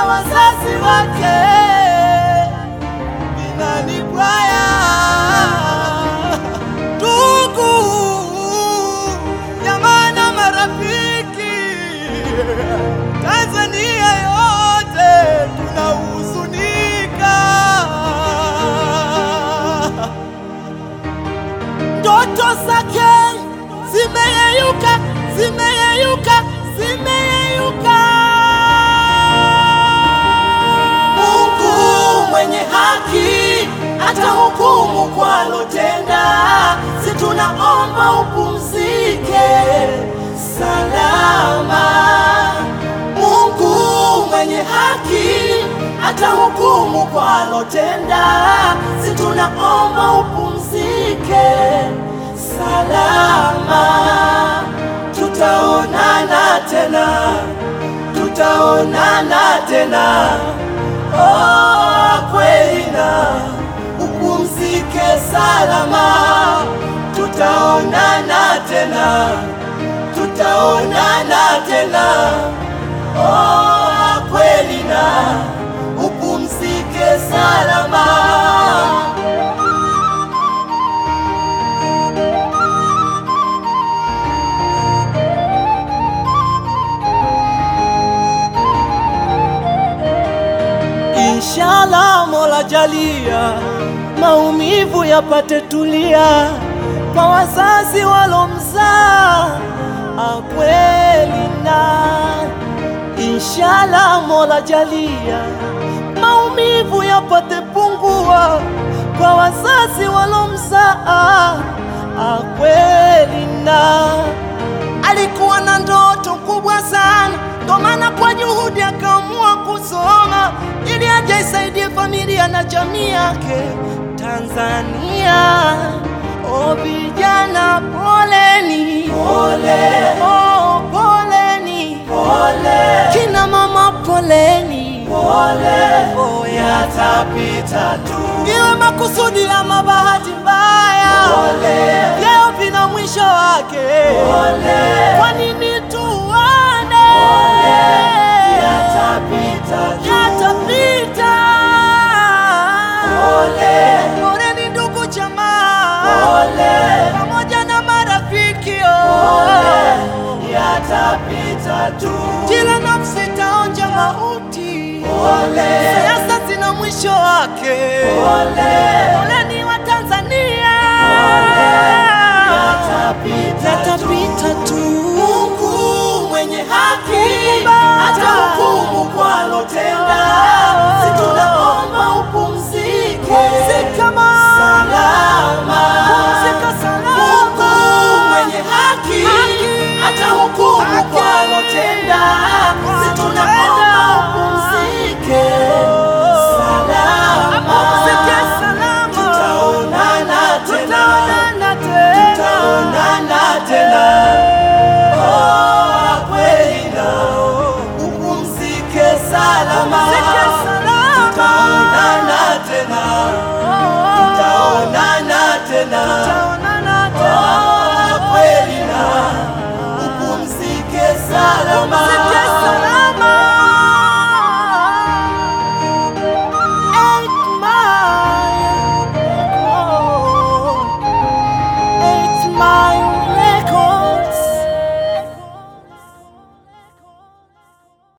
kwa wazazi wake inanibwaya ndugu jamaa na marafiki Tanzania yote tunahuzunika ndoto zake zimeyeyuka, zimeyeyuka, zimeyeyuka. Mungu mwenye haki atahukumu kwa alotenda, si tunaomba upumzike salama. Mungu mwenye haki atahukumu kwa alotenda, si tunaomba upumzike salama. Tutaonana tena, tutaonana tena, oh, kweli na upumzike salama. Tutaonana tena, tutaonana tena, oh, kweli na upumzike salama. Inshallah, Mola jalia maumivu yapate tulia kwa wazazi walomzaa akweli na Inshallah, Mola jalia maumivu yapate pungua kwa wazazi walomzaa akweli na alikuwa na ndoto kubwa sana, ndo maana kwa juhudi akaamua kusoma ili aje isaidie familia na jamii yake Tanzania. O vijana, poleni, pole. Oh, poleni, pole. Kina mama, poleni, pole. Oh, yatapita tu, iwe makusudi ama bahati mbaya, pole. Leo vina mwisho wake, pole. Kwa nini tuone? Pole. Yatapita tu, yatapita. Pole. Poleni ndugu jamaa, pole. Pamoja na marafiki, pole. Yatapita tu, kila nafsi itaonja mauti, pole. Siasa zina mwisho wake, pole. Poleni wa Tanzania, yatapita, yatapita tu. Mungu mwenye haki atahukumu kwa